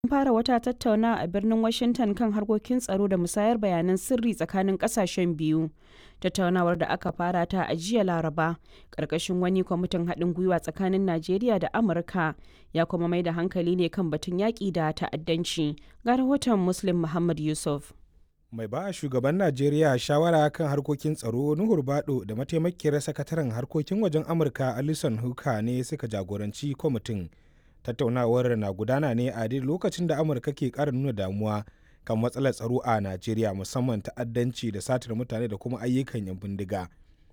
fara wata tattaunawa a birnin Washington kan harkokin tsaro da musayar bayanan sirri tsakanin kasashen biyu. Tattaunawar da aka fara ta a jiya Laraba, ƙarƙashin wani kwamitin haɗin gwiwa tsakanin Najeriya da Amurka, ya kuma mai da hankali ne kan batun yaƙi da ta'addanci. Ga rahoton Muslim Muhammad Yusuf. mai ba shugaban najeriya shawara kan harkokin tsaro nuhur bado da mataimakiyar sakataren harkokin wajen amurka alison huka ne suka jagoranci kwamitin tattaunawar na gudana ne a duk lokacin da amurka ke kara nuna damuwa kan matsalar tsaro a najeriya musamman ta'addanci da satar mutane da kuma ayyukan yan bindiga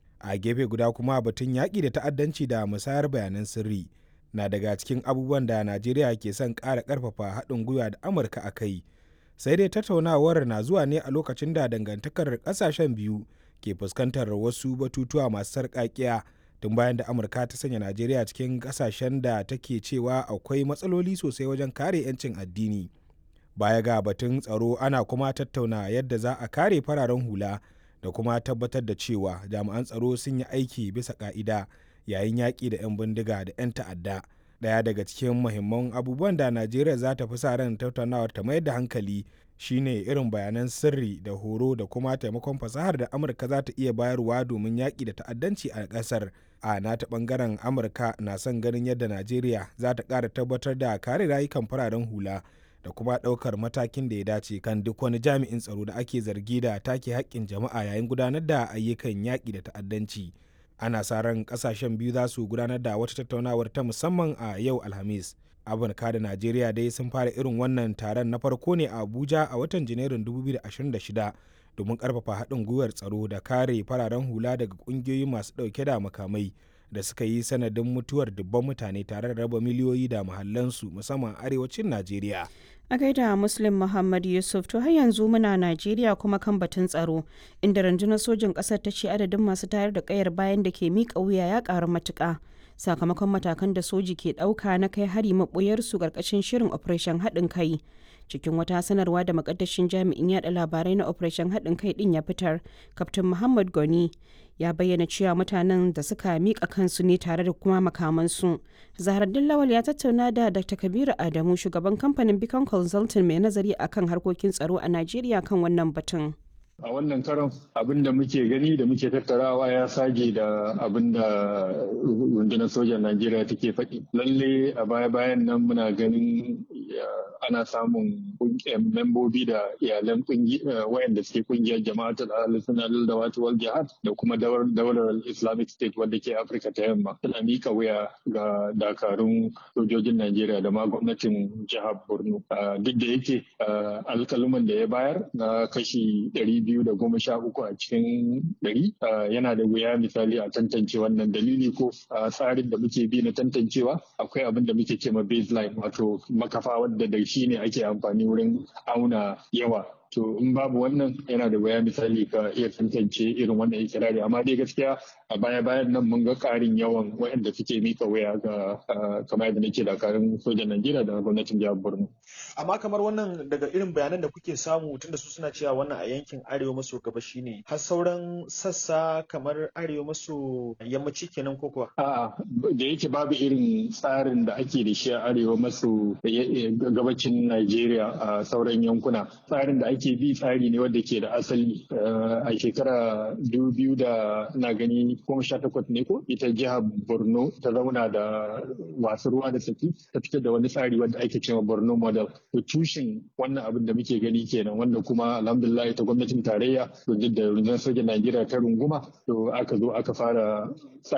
a gefe guda kuma batun yaƙi da ta'addanci da musayar bayanan sirri na daga cikin abubuwan da najeriya ke son ƙara ƙarfafa haɗin gwiwa da amurka a kai sai dai tattaunawar na zuwa ne a lokacin da dangantakar kasashen biyu ke fuskantar wasu batutuwa masu sarƙaƙiya tun bayan da amurka ta sanya najeriya cikin kasashen da take cewa akwai matsaloli sosai wajen kare 'yancin addini baya ga batun tsaro ana kuma tattauna yadda za a kare fararen hula da kuma tabbatar da cewa jami'an tsaro sun yi aiki bisa ka'ida yayin yaƙi da 'yan bindiga da 'yan ta'adda daya daga cikin muhimman abubuwan da najeriya za ta fi sa ran tattaunawar ta mayar da hankali shine irin bayanan sirri da horo da kuma taimakon fasahar da amurka za ta iya bayarwa domin yaƙi da ta'addanci a ƙasar a nata ɓangaren amurka na son ganin yadda najeriya za ta ƙara tabbatar da kare rayukan fararen hula da kuma ɗaukar matakin da ya dace kan duk wani jami'in tsaro da ake zargi da take haƙƙin jama'a yayin gudanar da ayyukan yaƙi da ta'addanci ana sa ran kasashen biyu za su gudanar da wata tattaunawar ta musamman a yau alhamis amurka da najeriya dai sun fara irin wannan taron na farko ne a abuja a watan janairun 2026 domin karfafa haɗin gwiwar tsaro da kare fararen hula daga ƙungiyoyi masu ɗauke da makamai da suka yi sanadin mutuwar dubban mutane tare da raba miliyoyi da mahallansu musamman arewacin najeriya A gaida Muslim Muhammad Yusuf to har yanzu muna Najeriya kuma kan batun tsaro inda rundunar sojin ƙasar ta ce adadin masu tayar da ƙayar bayan da ke miƙa wuya ya ƙaru matuƙa sakamakon matakan da soji ke ɗauka na kai hari maɓoyarsu ƙarƙashin shirin Operation haɗin kai. Cikin wata sanarwa da makaddashin jami'in yaɗa labarai na Operation haɗin kai ɗin ya fitar, Kaftin Muhammad Goni ya bayyana cewa mutanen da suka miƙa kansu ne tare da kuma makamansu. Zaharaddin Lawal ya tattauna da Dr. Kabiru Adamu shugaban kamfanin Beacon Consulting mai nazari akan harkokin tsaro a Najeriya kan wannan batun. a wannan karon abin da muke gani da muke tattarawa ya sage da abin da rundunar sojan najeriya take faɗi lalle a baya-bayan nan muna ganin ana samun membobi da iyalan wayanda suke kungiyar jama'atul al-sunnah da wata wal jihad da kuma daular islamic state wadda ke afirka ta yamma suna mika wuya ga dakarun sojojin najeriya da ma gwamnatin jihar borno duk da yake alkaluman da ya bayar na kashi ɗari biyu da goma sha uku a cikin ɗari yana da wuya misali a tantance wannan dalili ko tsarin da muke bi na tantancewa akwai abin da muke ce ma baseline wato makafa wadda da shi ne ake amfani wurin auna yawa to in babu wannan yana da waya misali ka iya tantance irin wannan ikirari amma dai gaskiya a baya bayan nan mun ga karin yawan waɗanda suke mika waya ga kamar yadda nake dakarun sojan Najeriya da gwamnatin jihar Borno. Amma kamar wannan daga irin bayanan da kuke samu tunda su suna cewa wannan a yankin arewa maso gabashi ne har sauran sassa kamar arewa maso yammaci kenan ko kuwa? A'a da yake babu irin tsarin da ake da shi a arewa maso gabacin Najeriya a sauran yankuna tsarin da ake bi tsari ne wanda ke da asali a shekara biyu da na gani goma sha takwas ne ko ita jihar borno ta zauna da wasu ruwa da saki ta fitar da wani tsari wanda ake cewa borno model to tushen wannan abin da muke gani kenan wanda kuma alhamdulillah ta gwamnatin tarayya duk da rundunar sojan najeriya ta runguma to aka zo aka fara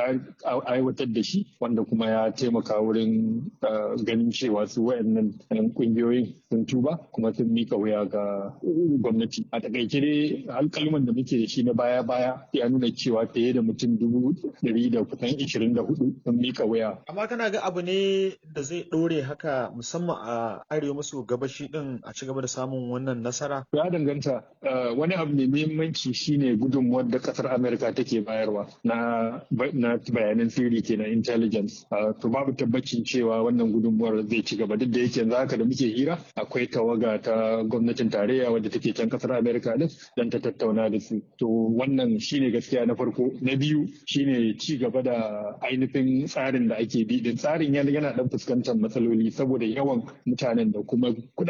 aiwatar da shi wanda kuma ya taimaka wurin ganin cewa su wayannan kungiyoyin sun tuba kuma sun mika wuya ga gwamnati a takaice dai alkalman da muke da shi na baya baya ya nuna cewa fiye da mutum dubu ɗari da kusan ishirin da hudu sun mika wuya. amma kana ga abu ne da zai ɗore haka musamman a arewa maso gabashi din a ci gaba da samun wannan nasara. ya danganta wani abu mai muhimmanci shine gudunmuwar da kasar amerika take bayarwa na na bayanan sirri kenan intelligence to babu tabbacin cewa wannan gudunmuwar zai ci gaba duk da yake yanzu haka da muke hira akwai tawaga ta gwamnatin tarayya wadda take can kasar america din dan ta tattauna da su to wannan shine gaskiya na farko na biyu shine ci gaba da ainihin tsarin da ake bi din tsarin yana dan fuskantar matsaloli saboda yawan mutanen da kuma